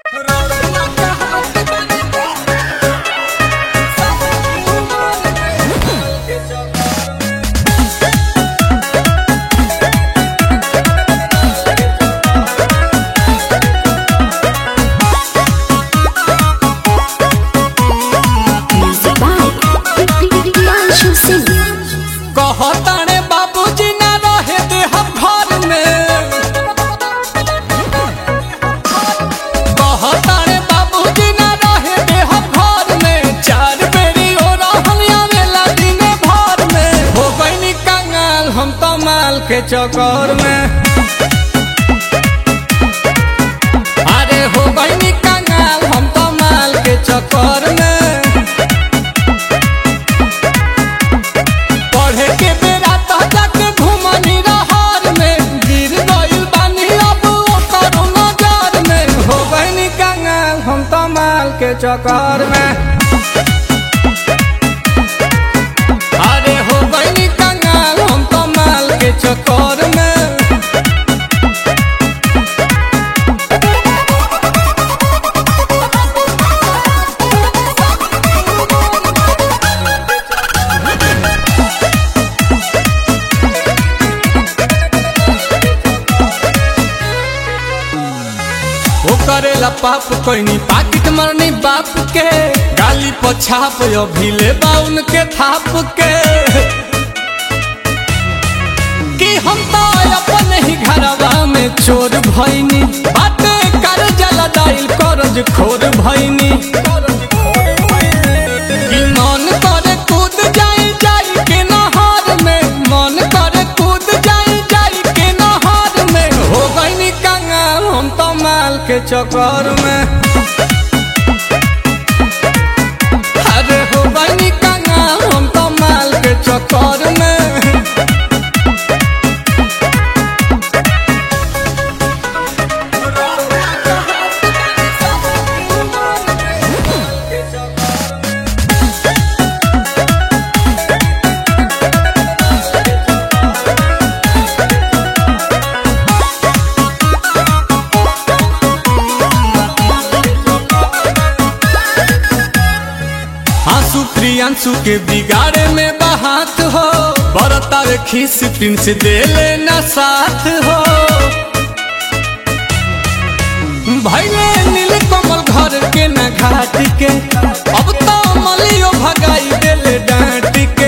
Music by Priyanshu Singh. कहताने बाबूजी ना रहे दे हम घर में कहताने बाबूजी ना रहे दे हम घर में चार बेरी हो रहल आवेला दिन भर में हो गईनी कंगाल हम तो माल के चक्कर में अरे हो गईनी कंगाल हम तो माल के चक्कर में पढ़े के बेरा तो जाके घुमनी रहर में गिर गइल बानी अब ओकर नजर में हो गइनी कंगाल हम तो माल के चक्कर में अरे हो गइनी कंगाल हम तो माल के चक्कर में वो करेला पाप कोई पाकिट मरनी बाप के गाली पछाप अभी ले बाउन के थाप के कि हम तो अपन ही घरवा में चोर भइनी बाटे कर जला दाइल करज खोर भइनी कि मन करे कूद जाई जाई के नहर में मन करे कूद जाई जाई के नहर में हो गईनी कंगाल हम तो माल के चक्कर में अरे हो गईनी कंगाल हम तो माल के चक्कर में आंसू प्रियांशु के बिगाड़े में बहात हो बरतावे खीस प्रिंस दे लेना साथ हो भैले नील कमल घर के न घाट के अब तो मलियो भगाई देले डांट के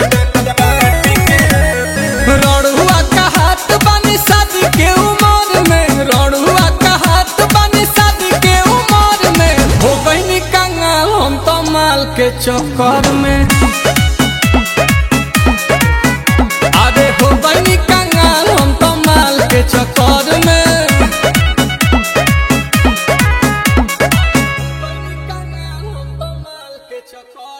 रड़ुआ का हाथ बानी शादी के उमर में रड़ुआ का हाथ बानी शादी के उमर में हो गईनी कंगाल हम तो माल के चक्कर में अरे हो गईनी कंगाल हम तो माल के चक्कर में कंगाल हम तो माल के चक्कर